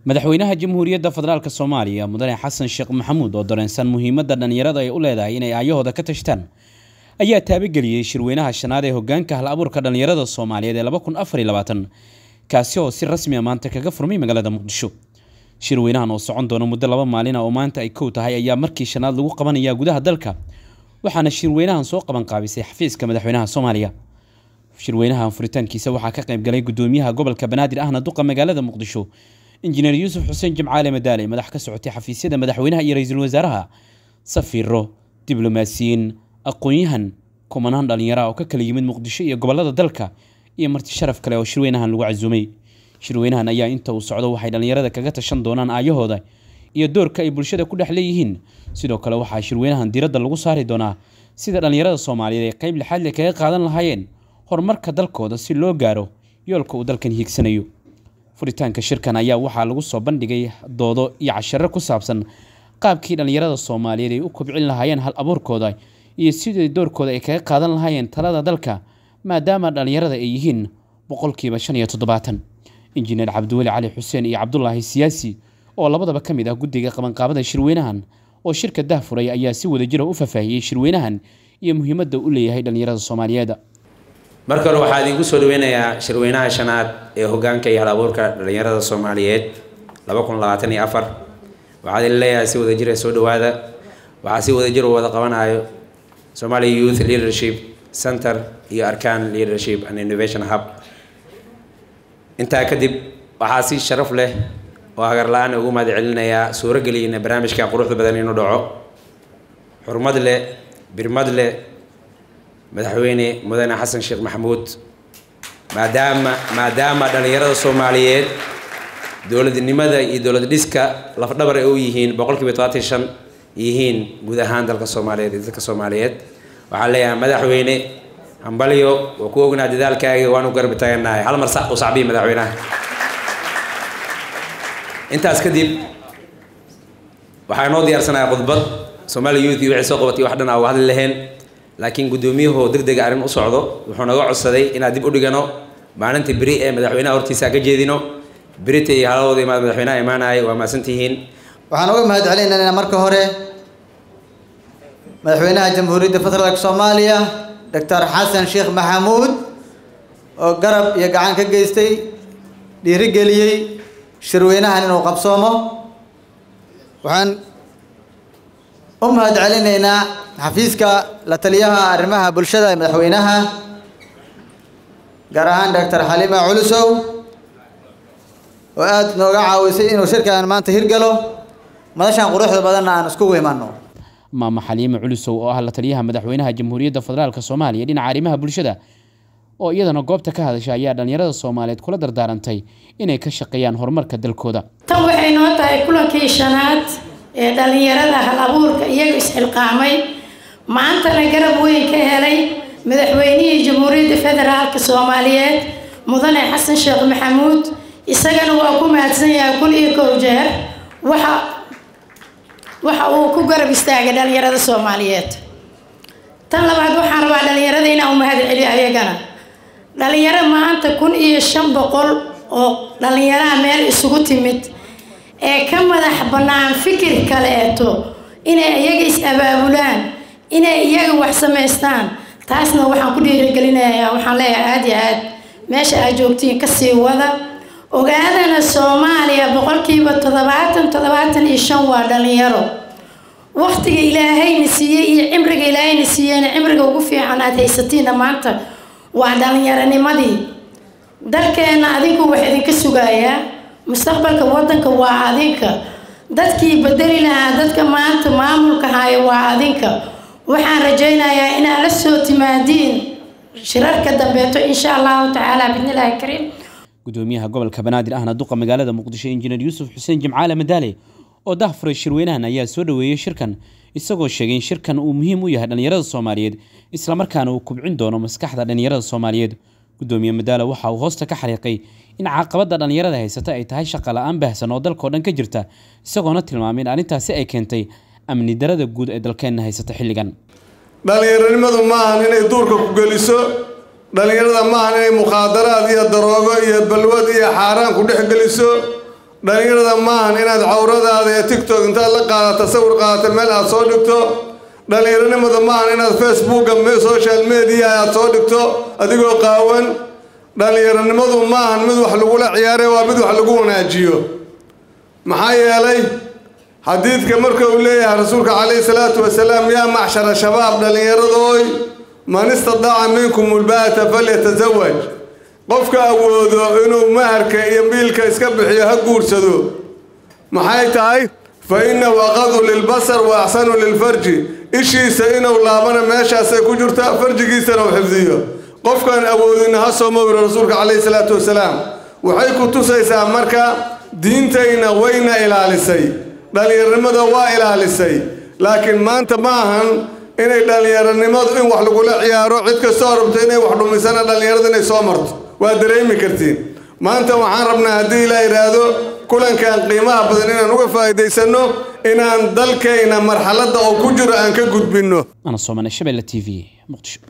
madaxweynaha jamhuuriyadda federaalk soomaaliya mudane xasan sheekh maxamuud oo dareensan muhiimadda dhallinyarada ay u leedahay inay aayahooda ka tashtaan ayaa taabageliyey shirweynaha shanaad ee hogaanka hal abuurka dhallinyarada soomaaliyeed ee laba kun afar iyo labaatan kaasi oo si rasmi a maanta kaga furmay magaalada muqdisho shirweynahan oo socon doona muddo laba maalina oo maanta ay kow tahay ayaa markii shanaad lagu qabanayaa gudaha dalka waxaana shirweynahan soo qaban qaabisay xafiiska madaxweynaha soomaaliya shirweynahan furitaankiisa waxaa ka qaybgalay gudoomiyaha gobolka banaadir ahna duqa magaalada muqdisho injineer yuusuf xuseen jimcaale madaale madax ka socotay xafiisyada madaxweynaha iyo ra-iisul wasaaraha safiiro diblomaasiyiin aqoon-yahan kumanaan dhallinyara oo ka kala yimid muqdisho iyo gobolada dalka iyo marti sharaf kale oo shirweynahan lagu casuumay shirweynahan ayaa inta uu socdo waxay dhallinyarada kaga tashan doonaan aayahooda iyo doorka ay bulshada ku dhex leeyihiin sidoo kale waxaa shirweynahan diiradda lagu saari doonaa sida dhallinyarada soomaaliyeed ay qayb lixaad le kaga qaadan lahaayeen horumarka dalkooda si loo gaaro yoolka uu dalkan hiigsanayo furitaanka shirkan ayaa waxaa lagu soo bandhigay doodo iyo casharo ku saabsan qaabkii dhallinyarada soomaaliyeed ay u kobcin lahaayeen hal abuurkooda iyo sidii doorkooda ay kaga qaadan lahaayeen talada dalka maadaama dhallinyarada ay yihiin boqolkiiba shan iyo toddobaatan injineer cabdiweli cali xuseen iyo cabdulaahi siyaasi oo labadaba ka mid ah guddiga qabanqaabada shirweynahan oo shirka dahfuray ayaa si wadajira u faahfaahiyey shirweynahan iyo muhiimadda u leeyahay dhallinyarada soomaaliyeed marka hore waxaa idiinku soo dhaweynayaa shirweynaha shanaad ee hogaanka iyo hal abuurka dhallinyarada soomaaliyeed laba kun labaatan iyo afar waxaad idin leeyahay si wadajira soo dhawaada waxaa si wadajir u wada qabanayo Somali Youth Leadership Center iyo Arkan Leadership and Innovation Hub intaa kadib waxaa si sharaf leh oo hagar la-aan ugu mahad celinayaa suuro geliyeyna barnaamijka quruxda badan inuu dhaco xurmad leh birmad leh madaxweyne mudane xasan sheekh maxamuud maadaama maadaama dhallinyarada soomaaliyeed dowladnimada iyo dowlad dhiska lafdhabar ay u yihiin boqolkiiba todobaatan shan yihiin guud ahaan dalka soomaaliyeed iyo dadka soomaaliyeed waxaan leeyahay madaxweyne hambalyo waa ku ognaa dadaalkaaga waanu garbi taaganahay hal mar sax u sacbiyi madaxweynaha intaas kadib waxaa inoo diyaarsanaya khudbad Somali Youth iyo wixii soo qabatay wax dhan aa uga hadli laheen laakiin guddoomiyuhu degdega arrin u socdo wuxuu naga codsaday inaan dib u dhigano maalinta beri ee madaxweynaha hortiisa ka jeedino berita iyo haladooda imaad madaxweynaha imaanaya waa mahadsantihiin waxaan uga mahad celinaynaa marka hore madaxweynaha jamhuuriyadda federaalk soomaaliya doctor xasan sheekh maxamuud oo garab iyo gacan ka geystay dhiirigeliyey shirweynahan inuu qabsoomo waxaan u mahad celinaynaa xafiiska la taliyaha arrimaha bulshada ee madaxweynaha gaar ahaan doctor xalima culusow oo aada nooga caawisay inuu shirkan maanta hirgalo madashan quruxda badanna aan iskugu imanno maama xaliime culusow oo ah la taliyaha madaxweynaha jamhuuriyadda federaalk soomaaliya dhinaca arrimaha bulshada oo iyadana goobta ka hadasha ayaa dhallinyarada soomaaliyeed kula dardaarantay inay ka shaqeeyaan horumarka dalkooda tan waxay noo tahay kulankii shanaad ee dhallinyarada hal abuurka iyaga isxilqaamay maantana garab weyn ka helay madaxweynihii jamhuuriyadda federaalk soomaaliyeed mudane xasan sheekh maxamuud isagana waa ku mahadsan yahay kun iyo kow jeer waxa waxa uu ku garab istaagay dhallinyarada soomaaliyeed tan labaad waxaan rabaa dhallinyarada inaan u mahad celiyo ayagana dhalinyaro maanta kun iyo shan boqol oo dhallinyaraha meel isugu timid ee ka madax bannaan fikir kaleeto inay iyaga is-abaabulaan inay iyaga wax samaystaan taasna waxaan ku dhiirigelinayaa waxaan leeyahay aada iyo aad meesha aad joogtiin kasii wada ogaadana soomaaliya boqolkiiba toddobaatan toddobaatan iyo shan waa dhallinyaro waqtiga ilaahayna siiyey iyo cimriga ilaahayna siiyeyna cimriga ugu fiican aad haysatiinna maanta waa dhallinyaronimadii dalkeenna adinku wax idinka sugayaa mustaqbalka waddanka waa adinka dadkii bedeli lahaa dadka maanta maamulka haya waa adinka waxaan rajaynayaa inaad la soo timaadiin shirarka dambeeto insha allahu tacaala bidnillaahi kariim gudoomiyaha gobolka banaadir ahna duqa magaalada muqdisho injineer yuusuf xuseen jimcaale madaale oo dahfuray shirweynahan ayaa soo dhaweeyey shirkan isagoo sheegay in shirkan uu muhiim u yahay dhallinyarada soomaaliyeed islamarkaana uu kubcin doono maskaxda dhallinyarada soomaaliyeed gudoomiye madaale waxa uu hoosta ka xariiqay in caqabada dhallinyarada haysata ay tahay shaqa la-aan baahsan oo dalkao dhan ka jirta isagoona tilmaamay in arrintaasi ay keentay amni darada guud ee dalkeenna haysata xilligan dhallinyaronimadu maahan inay duurka ku geliso dhallinyarada maahan inay mukhaadaraad iyo daroogo iyo balwad iyo xaaraan ku dhex geliso dhallinyarada maahan inaad cawradaada ee tictok intaad la qaadata sawir qaadata meel aad soo dhigto dhallinyaronimada maahan inaad facebooka social media aad soo dhigto adigoo qaawan dhallinyaronimadu maahan mid wax lagula ciyaare waa mid wax lagu wanaajiyo maxaa yeelay xadiidka marka uu leeyahay rasuulka calayhi salaatu wasalaam yaa macshara shabaab dhallinyaradooy man istadaaca minkum ulbaata falyatasawaj qofka awoodo inuu maharka iyo biilka iska bixiyo ha guursado maxay tahay fa innahu aqadu lilbasar wa axsanu lilfarji ishiisa inuu laabana meeshaasay ku jirtaa farjigiisana uu xifdiyo qofkaan awoodina ha soo mawiro rasuulka calayhi salaatu wasalaam waxay ku tusaysaa marka diintayna wayna ilaalisay dhallinyaronimada waa ilaalisay laakiin maanta ma ahan inay dhallinyaronimadu in wax lagula ciyaaro cid kastoo rabto inay wax dhumisana dhallinyarada inay soo marto waa dareemi kartiin maanta waxaan rabnaa haddii ilaa yidhaahdo kulankan qiimaha badan inaan uga faa'iidaysanno inaan dalkayna marxaladda oo ku jiro aan ka gudbinno ana soomane shabelle t v muqdisho